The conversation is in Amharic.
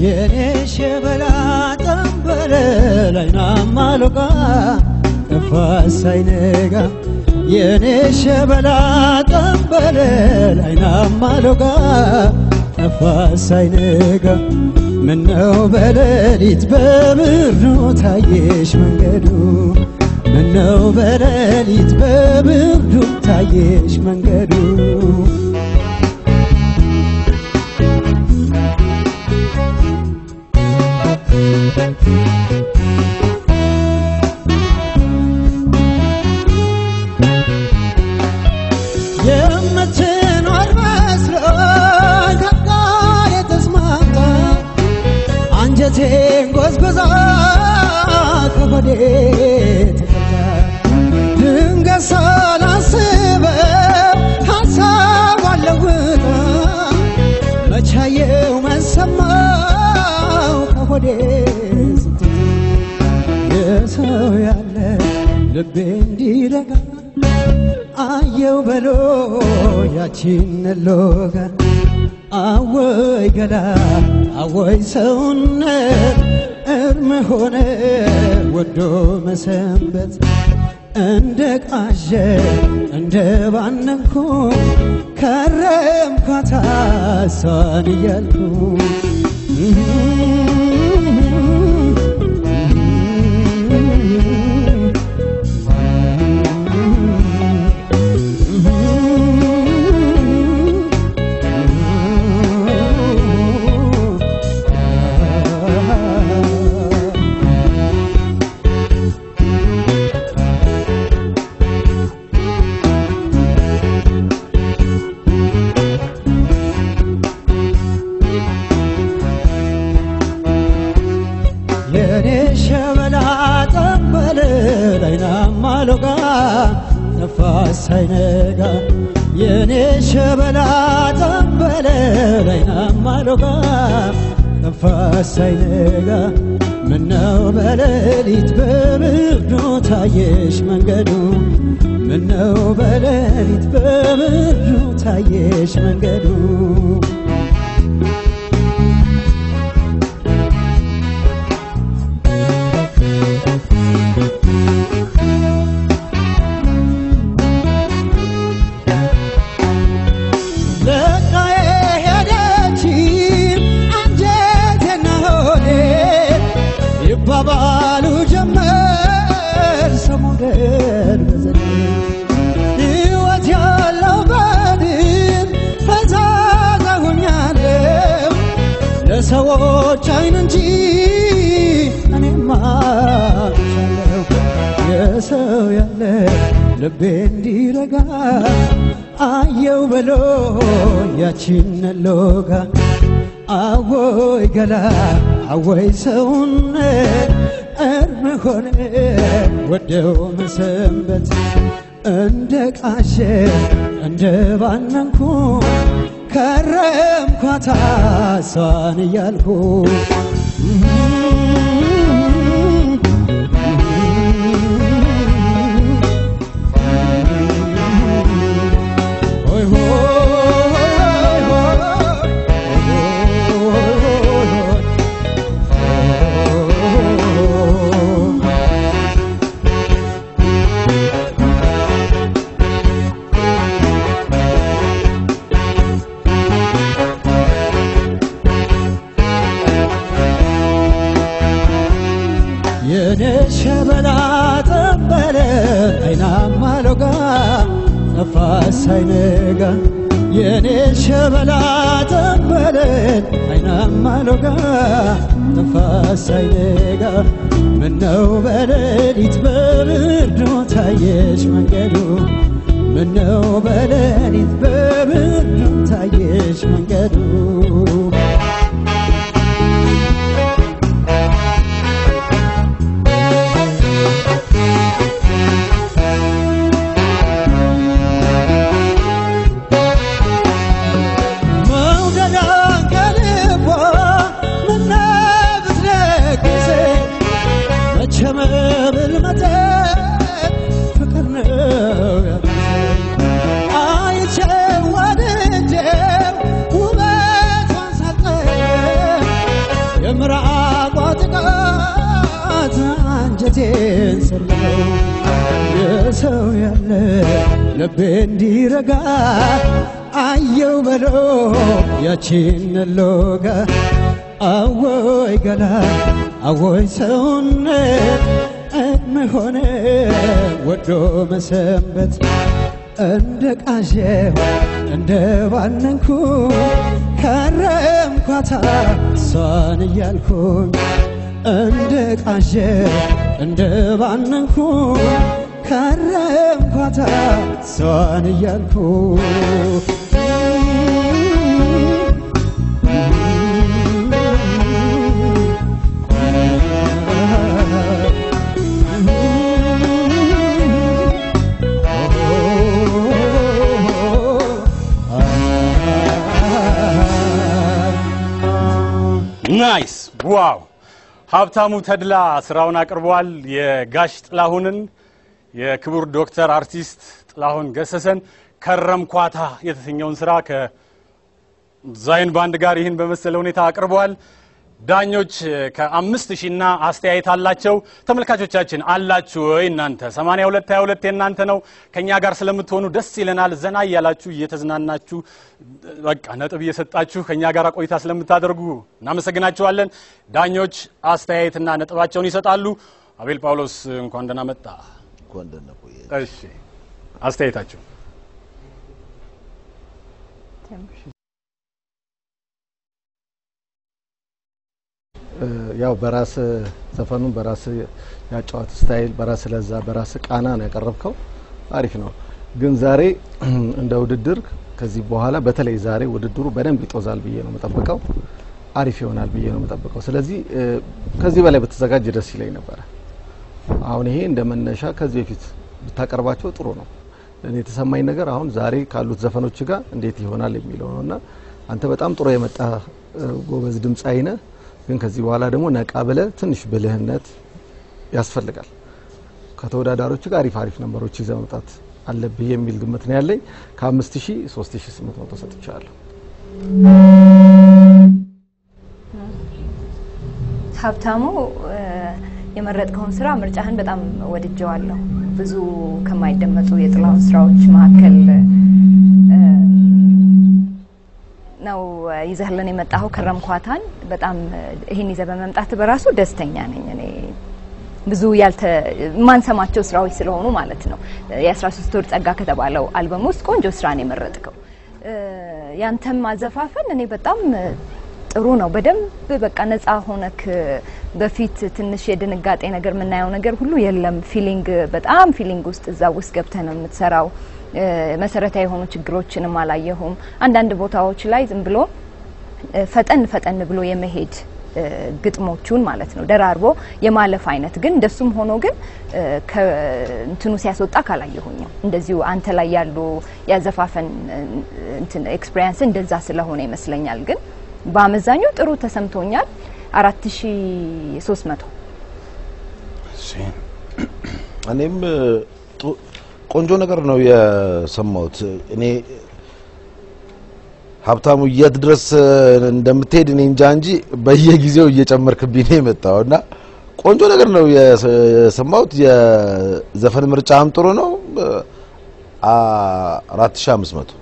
የኔ ሸበላ ጠንበለል አይናማ ሎጋ ጠፋ ሳይነጋ የኔ ሸበላ ጠንበለል አይናማ ሎጋ ጠፋ ሳይነጋ ምነው በሌሊት በብርዱ ታየሽ መንገዱ ምነው በሌሊት በብርዱ ታየሽ መንገዱ የምትኖር መስሎኝ ከቃል የተስማምታ አንጀቴን ጎዝጉዛ ከሆዴ ተከታ ድንገት ሳላስበው ሀሳቧን ለውጣ መቻየው መሰማው ከሆዴ ስትታ የሰው ያለ ልቤ እንዲረጋ አየው በሎ ያቺን ሎጋ አወይ ገላ አወይ ሰውነት እርም ሆነ ወዶ መሰንበት እንደ ቃዠ እንደ ባነንኩ ከረምኳታ እሷን እያልኩ የኔ ሸበላ ጠበለ አይናማ ሎጋ ነፋስ ሳይነጋ የኔ ሸበላ ጠበለ አይናማ ሎጋ ነፋስ ሳይነጋ ምነው በሌሊት በብርዱ ታየሽ መንገዱ ምነው በሌሊት በብርዱ ታየሽ መንገዱ ለቃዬ ሄደች አንጀቴና ሆዴ ይባባሉ ጀመር ሰሞገድ በዘዴ ሕይወት ያለው በድን ፈዛዛ ሆኛለሁ ለሰዎች አይን እንጂ እኔማ አልሻለሁ የሰው ያለ ልቤ እንዲረጋ አየው በሎ ያቺን ሎጋ አወይ ገላ አወይ ሰውነት እርም ሆነ ወደው መሰንበት እንደ ቃሸ እንደ ባነንኩ ከረምኳታ እሷን እያልኩ ሆይ ሆይ ሆይ የኔ ሸበላ ጠበለ አይናማ ሎጋ ነፋስ ሳይነጋ የኔ ሸበላ ጠበለ አይናማ ሎጋ ነፋስ ሳይነጋ ምነው በሌሊት በብርዱ ታየሽ መንገዱ ምነው በሌሊት በብርዱ ታየሽ መንገዱ መውደዷን ከልቧ ምነው ብትለግሰኝ መቼ መብል መጠጥ ፍቅር ነው ያለኝ አይቼው ወድጄው ውበቷን ሳጣ ያለ ልቤ እንዲረጋ አየው በሎ ያቺን ሎጋ አወይ ገላ አወይ ሰውነት እድሜ ሆነ ወዶ መሰንበት እንደ ቃዠው እንደ ባነንኩ ከረምኳታ እሷን እያልኩኝ እንደ ቃዠው እንደ ባነንኩ ከረምኳታ እሷን እያልኩ ናይስ ዋው! ሀብታሙ ተድላ ስራውን አቅርቧል። የጋሽ ጥላሁንን የክቡር ዶክተር አርቲስት ጥላሁን ገሰሰን ከረምኳታ የተሰኘውን ስራ ከዛይን ባንድ ጋር ይህን በመሰለ ሁኔታ አቅርበዋል። ዳኞች ከአምስት ሺና አስተያየት አላቸው። ተመልካቾቻችን አላችሁ ወይ? እናንተ 82 22 የእናንተ ነው። ከኛ ጋር ስለምትሆኑ ደስ ይለናል። ዘና እያላችሁ እየተዝናናችሁ በቃ ነጥብ እየሰጣችሁ ከኛ ጋር ቆይታ ስለምታደርጉ እናመሰግናችኋለን። ዳኞች አስተያየትና ነጥባቸውን ይሰጣሉ። አቤል ጳውሎስ እንኳን ደህና መጣ። እንኳን ደህና ቆየ። እሺ አስተያየታችሁ ያው በራስ ዘፈኑን በራስ ያጫዋት ስታይል በራስ ለዛ በራስ ቃና ነው ያቀረብከው። አሪፍ ነው። ግን ዛሬ እንደ ውድድር ከዚህ በኋላ በተለይ ዛሬ ውድድሩ በደንብ ይጦዛል ብዬ ነው የምጠብቀው። አሪፍ ይሆናል ብዬ ነው የምጠብቀው። ስለዚህ ከዚህ በላይ በተዘጋጅ ደስ ይለኝ ነበረ። አሁን ይሄ እንደ መነሻ ከዚህ በፊት ብታቀርባቸው ጥሩ ነው። እኔ የተሰማኝ ነገር አሁን ዛሬ ካሉት ዘፈኖች ጋር እንዴት ይሆናል የሚለው ነው እና አንተ በጣም ጥሩ የመጣ ጎበዝ ድምፃዊ ነህ። ግን ከዚህ በኋላ ደግሞ ነቃ ብለ ትንሽ ብልህነት ያስፈልጋል። ከተወዳዳሪዎች ጋር አሪፍ አሪፍ ነንበሮች ይዘህ መምጣት አለብህ የሚል ግምት ነው ያለኝ። ከአምስት ሺህ ሶስት ሺህ ስምንት መቶ ሰጥቻለሁ። ሀብታሙ የመረጥከውን ስራ ምርጫህን በጣም ወድጀዋለሁ። ብዙ ከማይደመጡ የጥላሁን ስራዎች መካከል ነው ይዘህልን የመጣኸው ከረምኳታን። በጣም ይህን ይዘህ በመምጣት በራሱ ደስተኛ ነኝ እኔ ብዙ ያልተ የማንሰማቸው ስራዎች ስለሆኑ ማለት ነው። የ13 ወር ጸጋ ከተባለው አልበም ውስጥ ቆንጆ ስራ ነው የመረጥከው። ያንተም አዘፋፈን እኔ በጣም ጥሩ ነው። በደንብ በቃ ነፃ ሆነክ በፊት ትንሽ የድንጋጤ ነገር የምናየው ነገር ሁሉ የለም። ፊሊንግ በጣም ፊሊንግ ውስጥ እዛ ውስጥ ገብተህ ነው የምትሰራው። መሰረታዊ የሆኑ ችግሮችንም አላየሁም። አንዳንድ ቦታዎች ላይ ዝም ብሎ ፈጠን ፈጠን ብሎ የመሄድ ግጥሞቹን ማለት ነው ደራርቦ የማለፍ አይነት ግን እንደሱም ሆኖ ግን እንትኑ ሲያስወጣ ካላየሁኝም እንደዚሁ አንተ ላይ ያሉ ያዘፋፈን እንትን ኤክስፔሪንስ እንደዛ ስለሆነ ይመስለኛል። ግን በአመዛኙ ጥሩ ተሰምቶኛል። አራት ሺ ሶስት መቶ እኔም ቆንጆ ነገር ነው የሰማሁት። እኔ ሀብታሙ የት ድረስ እንደምትሄድ እኔ እንጃ እንጂ በየጊዜው እየጨመርክብኝ ነው የመጣው እና ቆንጆ ነገር ነው የሰማሁት። የዘፈን ምርጫም ጥሩ ነው። አራት ሺህ አምስት መቶ